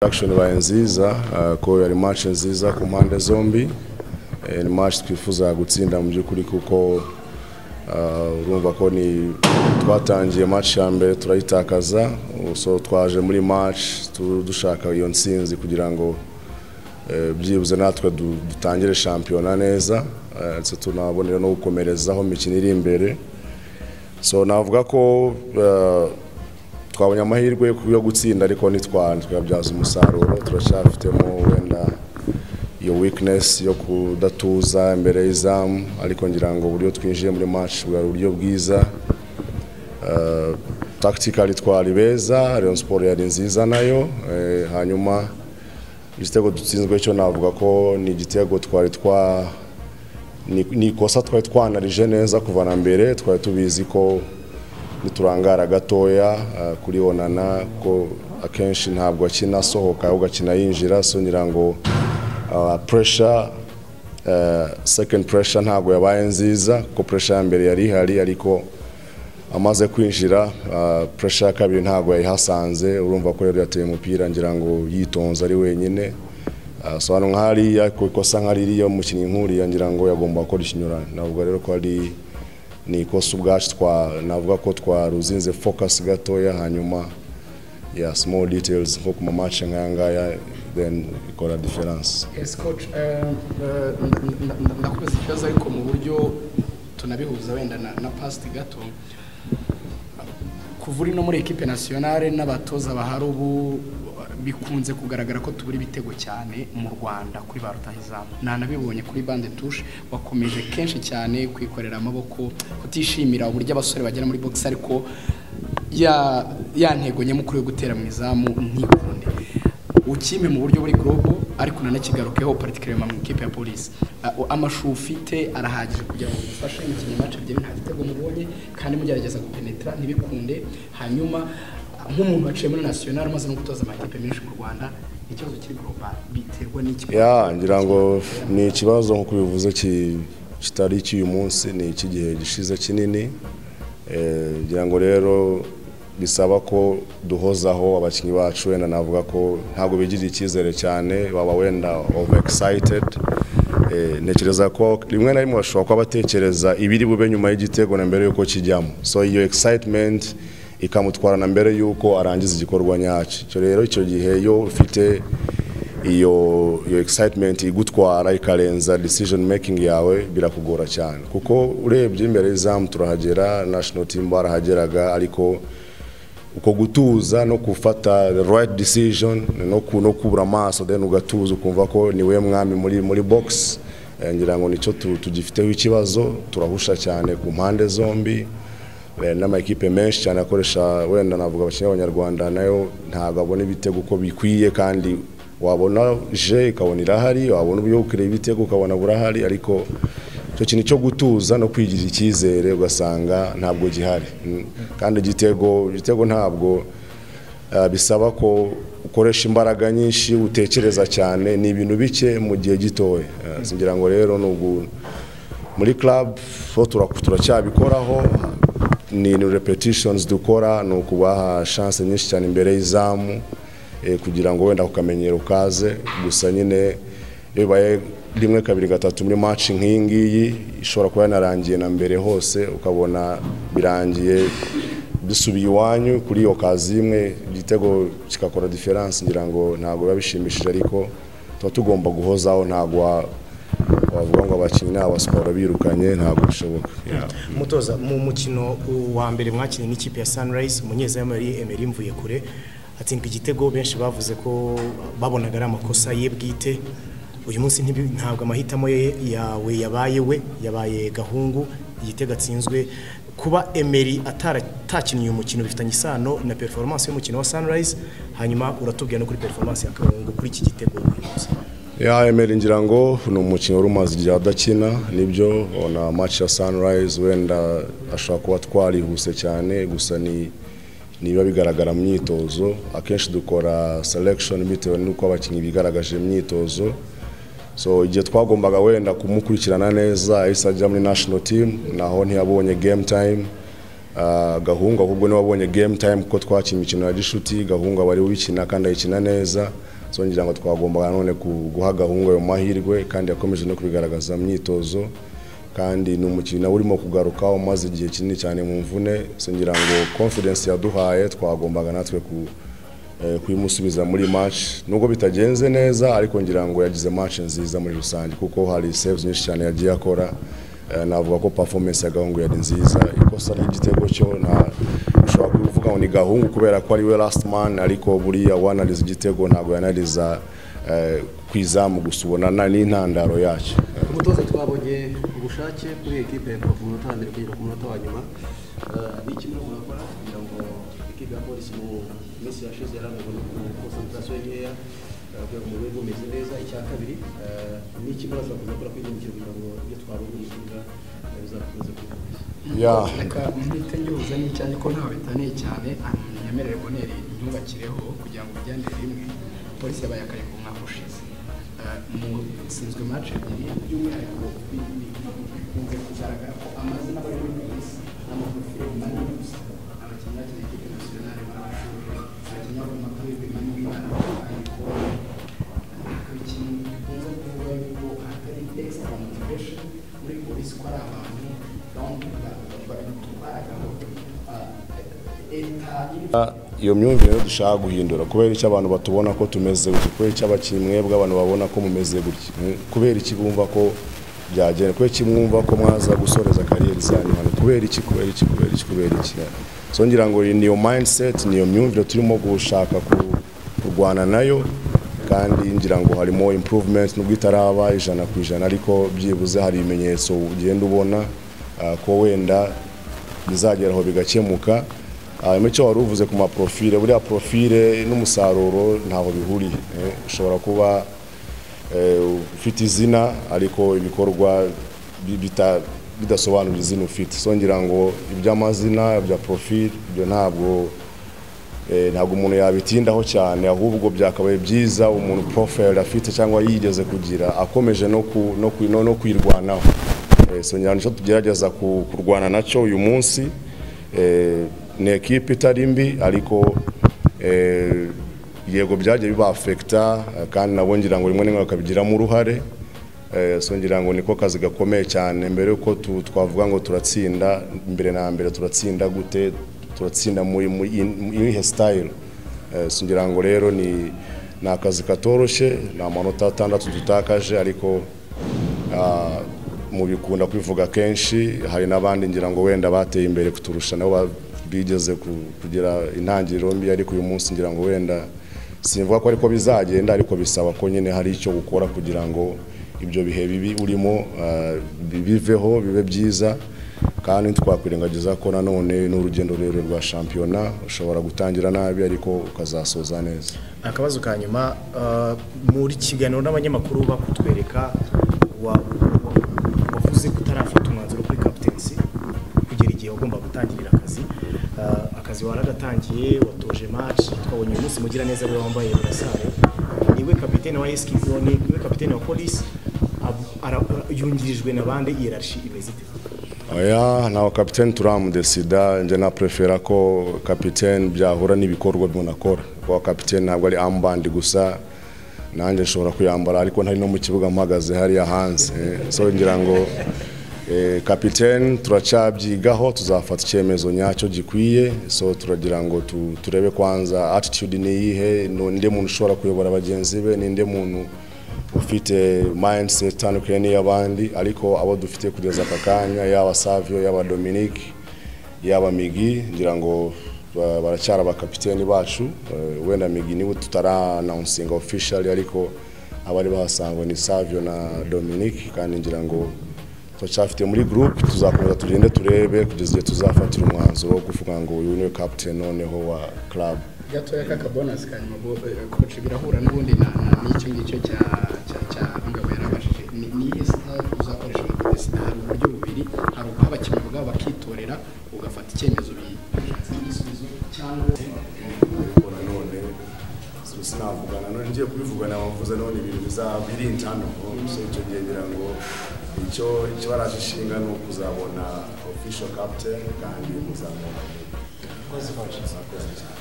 Action ibaye nziza uh, ko yari match nziza ku mpande zombi Eh, ni match twifuza gutsinda mu by'ukuri kuko uh, urumva ko ni twatangiye match ya mbere turayitakaza Uh, so twaje muri match tu- dushaka iyo nsinzi kugira ngo eh, byibuze natwe du- dutangire shampiyona neza Eh, ndetse tunabonera no gukomerezaho mu mikino iri imbere so navuga ko uh, twabonye amahirwe yo gutsinda ariko ntitwa twabyaza umusaruro turacyafitemo wenda iyo weakness yo kudatuza imbere y'izamu ariko ngira ngo uburyo twinjiye muri match bwari uburyo bwiza Eh, tactically twari beza Rayon Sports yari nziza nayo Eh, hanyuma igitego dutsinzwe cyo navuga ko ni igitego twari twa ni- ni ikosa twari twanarije neza kuva na mbere twari tubizi ko niturangara gatoya eh, kuri onana ko akenshi ntabwo akina asohoka ahubwo akina yinjira so ngira ngo ah, pressure eh, second pressure ntabwo yabaye nziza kuko pressure ya mbere yari ihari ariko amaze kwinjira ah, pressure ya kabiri ntabwo yayihasanze urumva ko rero yateye umupira ngira ngo yitonze ari wenyine Ah, so hano nk'hariya ku ikosa nka ririya umukinnyi nk'uriya ngira ngo yagomba gukora ikinyurane navuga rero ko ari ni ikosa ubwacu twa navuga ko twaruzinze focus gatoya hanyuma ya small details nko ku mamace nk'aya ngaya then ikora difference Yes, coach, eh, eh, na- na- na- nakubaza ikibazo ariko mu buryo tunabihuza wenda na, na past gato kuva uri no muri ekipe nationale n'abatoza bahari ubu bikunze kugaragara ko tubura ibitego cyane mu rwanda kuri ba rutahizamu ntanabibonye kuri bande touche wakomeje kenshi cyane kwikorera amaboko kutishimira uburyo abasore bagera muri box ariko ya ya ntego nyamukuru yo gutera mu izamu ntikunde ukime mu buryo buri gorobo ariko nanakigarukeho particulièrement mu ikipe ya polisi Uh, amashu ufite arahagije kugira ngo ufashe imikino mace ebyiri nta gitego mubonye kandi mugerageza gupenetra ntibikunde hanyuma uh, nk'umuntu waciye muri national umaze no gutoza amakipe menshi mu rwanda ikibazo kiri global biterwa n'iki ya ngira ngo ni ikibazo nk'uko bivuze ki- kitari icy'uyu munsi ni icy'igihe gishize kinini Eh, ngira ngo rero bisaba ko duhozaho abakinnyi bacu wenda navuga ko ntabwo bigirira icyizere cyane baba wenda over excited Eh, ntekereza ko rimwe na rimwe bashobora kuba batekereza ibiri bube nyuma y'igitego na mbere y'uko kijyamo so iyo excitement ikamutwara na mbere y'uko arangiza igikorwa nyacyo icyo rero icyo gihe iyo ufite iyo iyo excitement igutwara ikarenza decision making yawe birakugora cyane kuko urebye imbere y'izamu turahagera national team barahageraga ariko uko gutuza no gufata the right decision no, ku, no kubura amaso then ugatuza ukumva ko ni we mwami muri, muri box Eh, ngira ngo nicyo tu- tugifiteho ikibazo turahusha cyane ku mpande zombi Eh, n'amakipe menshi cyane akoresha wenda navuga abakinnyi b'abanyarwanda nayo ntabwo abona ibitego uko bikwiye kandi wabona je ikabona irahari wabona uburyo bwo kureba ibitego ukabona burahari ariko icyo kintu cyo gutuza no kwigirira icyizere ugasanga ntabwo gihari Mm. kandi igitego igitego ntabwo eh, bisaba ko ukoresha imbaraga nyinshi utekereza cyane ni ibintu bike mu gihe gitoya Eh, ngira ngo rero ni ugu- muri club ho turak- turacyabikoraho ni ni repetitions dukora ni ukubaha chance nyinshi cyane imbere y'izamu eh, kugira ngo wenda ukamenyero kaze gusa nyine iyo bibaye rimwe kabiri gatatu muri match nk'iyi ngiyi ishobora kuba yanarangiye na mbere hose ukabona birangiye dusubiye iwanyu kuri iyo kazi imwe igitego kigakora diferanse ngira ngo ntabwo biba bishimishije ariko tuba tugomba guhozaho ntabwo wa- wavuga ngo abakinnyi ni abasikoro birukanye ntabwo bishoboka Yeah. mutoza mu mukino wa mbere mwakinnye n'ikipe ya Sunrise umunyezamu yari Emery Mvuyekure atsindwa igitego benshi bavuze ko babonaga ari amakosa ye bwite uyu munsi ntibi- ntabwo amahitamo ye yawe yabaye we yabaye gahungu igitego atsinzwe kuba Emery atarakinnye uyu mukino bifitanye isano na performance y'umukino wa Sunrise hanyuma uratubwira no kuri performance ya Gahungu kuri iki gitego uyu munsi ya emeri ngira ngo ni umukino wari umaze igihe adakina nibyo na match ya sunrise wenda ashobora kuba twarihuse cyane gusa ni niba bigaragara mu myitozo akenshi dukora selection bitewe n'uko abakinnyi bigaragaje mu myitozo so igihe twagombaga wenda kumukurikirana neza yahise ajya muri national team naho ntiyabonye game time Ah, gahungu ahubwo niwe wabonye game time kuko twakina imikino ya gishuti gahungu aba ari we uyikina kandi ayikina neza so ngira ngo twagombaga none ku- guha gahungu ayo mahirwe kandi yakomeje no kubigaragaza mu myitozo kandi ni umukino nawe urimo kugaruka umaze igihe kinini cyane mu mvune so ngira ngo confidence yaduhaye twagombaga natwe ku eh, kuyimusubiza muri match nubwo bitagenze neza ariko ngira ngo yagize match nziza muri rusange kuko hari saves nyinshi cyane yagiye akora Eh, navuga ko performance ya gahungu yari nziza ikosa ry'igitego cyo nta ushobora kuvuga ngo ni gahungu kubera ko ari we last man ariko buriya wanariza igitego ntabwo yanariza eh, ku izamu gusa ubona na- n'intandaro yacyo umutoza twabonye ubushake kuri ekipe ya rubavu umunota wa mbere kugeza ku munota wa nyuma Eh, ni iki murimo murakora kugira ngo ekipe ya polisi mu minsi yashize yarangwaga no konsantarasiyo nkeya eh, kugira ngo umubiri umeze neza icya kabiri eh, ni iki muraza kuzakora kuri iyi mikino kugira ngo ibyo twabonye mu kibuga eh, bizakomeze kuba yeah. reka mpite ngihuza n'icyayi ko ntawe bitaniye cyane nyemerere boneri ntubakireho kugira ngo bijyanire rimwe polisi yabaye akari ku mwaka ushize Eh, mu sinzwe match ebyiri by'umwihariko bi- bi- bikunze kugaragara ko amazina bari muri polisi n'amaprofile manini gusa abakinnyi bakina ekipe nasiyonale barabashobora abakinnyi babona amakuru y'ubumenyi bw'imana ariko ikintu gikunze kuvuga yuko hatari extra motivation muri polisi ko ari abantu bamwe babitubaraga ngo leta iri iyo myumvire rero dushaka guhindura kubera icyo abantu batubona ko tumeze gutya kubera icyo abakinnyi mwebwe abantu babona ko mumeze gutya mwe- kubera iki bumva ko byagenda kubera iki mwumva ko mwaza gusoreza kariyeri zanyu hano kubera iki kubera iki kubera iki kubera iki so ngira ngo iyi niyo mindset niyo myumvire turimo gushaka ku- kurwana nayo kandi ngira ngo harimo improvement nubwo itaraba ijana ku ijana ariko byibuze hari ibimenyetso ugenda ubona ah, ko wenda bizageraho bigakemuka hanyuma icyo wari uvuze ku maprofile buriya profile n'umusaruro ntaho bihuriye eh, ushobora kuba eh, ufite izina ariko ibikorwa bi- bita- bidasobanura izina ufite so ngira ngo iby'amazina bya profile ibyo ntabwo eh, ntabwo umuntu yabitindaho cyane ahubwo byakabaye byiza umuntu profile afite cyangwa yigeze kugira akomeje no ku- no ku- no- no kwirwanaho Eh, so nyine nicyo tugerageza ku- kurwana nacyo uyu munsi Eh, ni ekipe itari mbi ariko eh, yego byagiye bibafekita kandi nabo ngira ngo rimwe na rimwe bakabigiramo uruhare Eh, so ngira ngo niko kazi gakomeye cyane mbere yuko tu- twavuga ngo turatsinda mbere na mbere turatsinda gute turatsinda muri muri- in- muri iyihe sitayiro ngira ngo rero ni ni akazi katoroshye ni amanota atandatu dutakaje ariko ah, mu bikunda kwivuga kenshi hari n'abandi ngira ngo wenda bateye imbere kuturusha nabo ba- bigeze ku- kugira intangiriro mbi ariko uyu munsi ngira ngo wenda simvuga ko ariko bizagenda ariko bisaba ko nyine hari icyo ukora kugira ngo ibyo bihe bibi urimo ah, bi- biveho bibe byiza kandi ntitwakwirengagiza ko nanone n'urugendo rurerure rwa shampiyona ushobora gutangira nabi ariko ukazasoza neza akabazo ka nyuma ah, muri kiganiro n'abanyamakuru bakutwereka wa- wa- wavuze ko utarafata umwanzuro kuri captaincy kugera igihe wagomba gutangirira akazi Ah, akazi waragatangiye watoje match twabonye uyu munsi mugira neza we wambaye burasare niwe kapitene wa eski niwe kapitene wa polisi ab- ara- yungirijwe na bande hierarchy imeze ite oya ntawe kapitene turamudesida njye na prefera ko kapitene byahura n'ibikorwa umuntu akora kuko kapitene ntabwo ari ambandi gusa nanjye nshobora kuyambara ariko ntari no mu kibuga mpagaze hariya hanze eh. so ngira ngo eh, kapitene turacyabyigaho tuzafata icyemezo nyacyo gikwiye so turagira ngo tu- turebe kwanza attitude ni iyihe ninde muntu ushobora kuyobora bagenzi be ninde muntu ufite mindset itandukanye n'iy'abandi ariko abo dufite kugeza aka kanya yaba Savio yaba Dominic yaba Migi ngira ngo ba- baracyari abakapiteni bacu Eh, wenda Migi niwe tutaranawunsinga officially ariko abari bahasangwa ni Savio na Dominic kandi ngira ngo turacyafite muri group tuzakomeza tugende turebe kugeza igihe tuzafatira umwanzuro wo kuvuga ngo uyu niwe captain noneho wa club gatoya k'akabonasi ka nyuma bo- eh, koci birahura n'ubundi na- na- n'icyo ngicyo cya- cya- cya ngabo yarabajije ni ni iyihe sitari uzakoresha mu kudesida hari uburyo bubiri hari uguha abakinnyi ubwabo bakitorera ugafata icyemezo bi- by'igisubizo cyangwa kubikora none so sinavugana none ngiye kubivugana bavuze none ibintu bizaba biri intano so icyo gihe ngira ngo icyo icyo barashishinga ni ukuzabona official captain kandi muzamubona Murakoze. murakoze cyane